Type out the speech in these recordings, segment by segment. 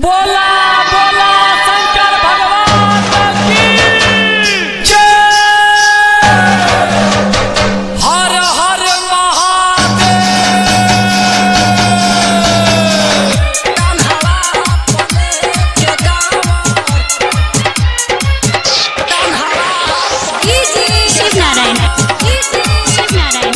बोला बोला शंकर भगवान की जय हर हर शिव नारायण शिव नारायण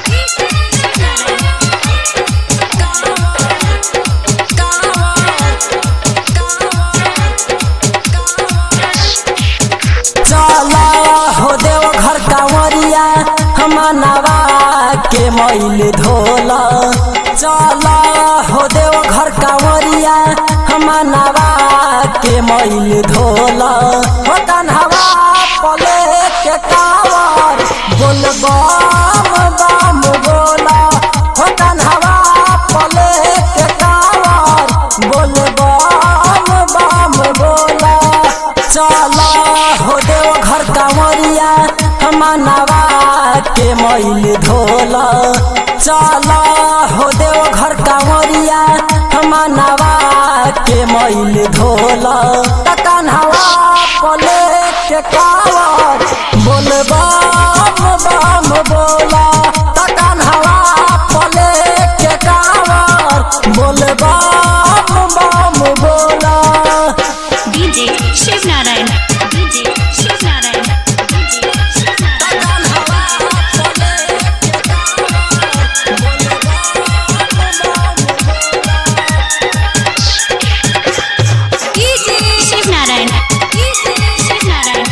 चला हो देव घर कांवरिया हमनवा के मैल धोला चला हो देव घर कांवरिया हमनवा के मैल धोला हो कन्हवा पले के कावर बोल बम बम बोला हो कन्हवा पले के कावर बोल बम बम बोला चला हो देव घर कांवरिया हमनवा के मैल धोला चला हो देव घर कांवरिया हमनवा के मैल धोला कन्हवा पले के कावर बोल बम बम बोला कन्हवा पले के कावर बोल बम बम बोला DJ Shiv Narayan DJ Shiv Narayan DJ Shiv Narayan Shiv Narayan Shiv Narayan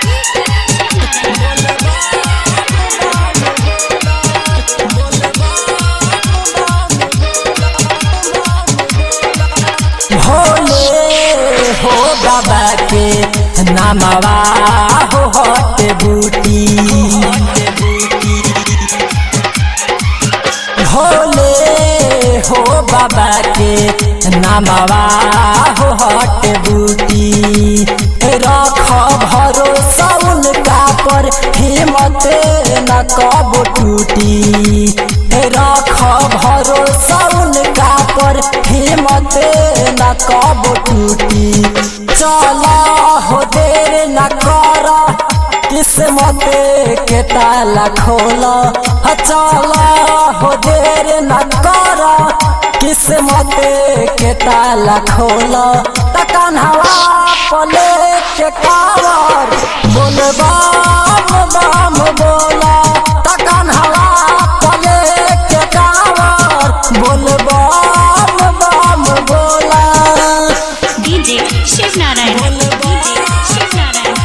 Bhole हो बाबा के नामवा हो हट बूटी भोले हो बाबा के नामवा हो हट बूटी रख भरोसा उनका पर हिम्मत न कब टूटी रख भरोसा उनका पर हिम्मत न कब टूटी चला हो देर न कर किस्मत के ताला खोला चला हो देर न कर किस्मत के ताला खोला तकन हवा पले के कावर बोल बम बम बोला तकन हवा पले के कावर बोल बम बम बोला डीजे शिव नारायण डीजे शिव नारायण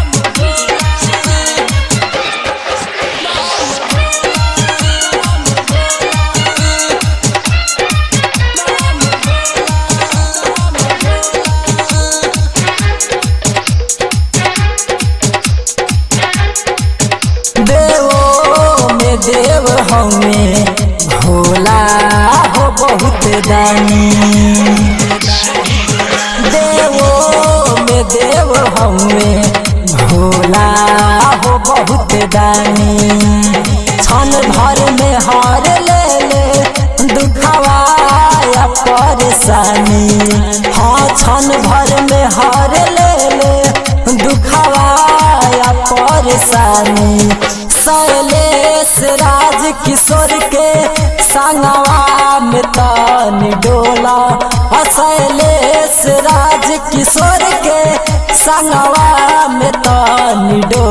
देवो में देव हमें भोला हो बहुत दानी देवो में देव हमें भोला हो बहुत दानी क्षण भर में हार ले ले दुखवा या परेशानी हाँ क्षण भर में हार ले ले दुखवा या परेशानी शैलेश राज किशोर के संगवा में तानी डोला आ शैलेश राज किशोर के संगवा में तानी डोला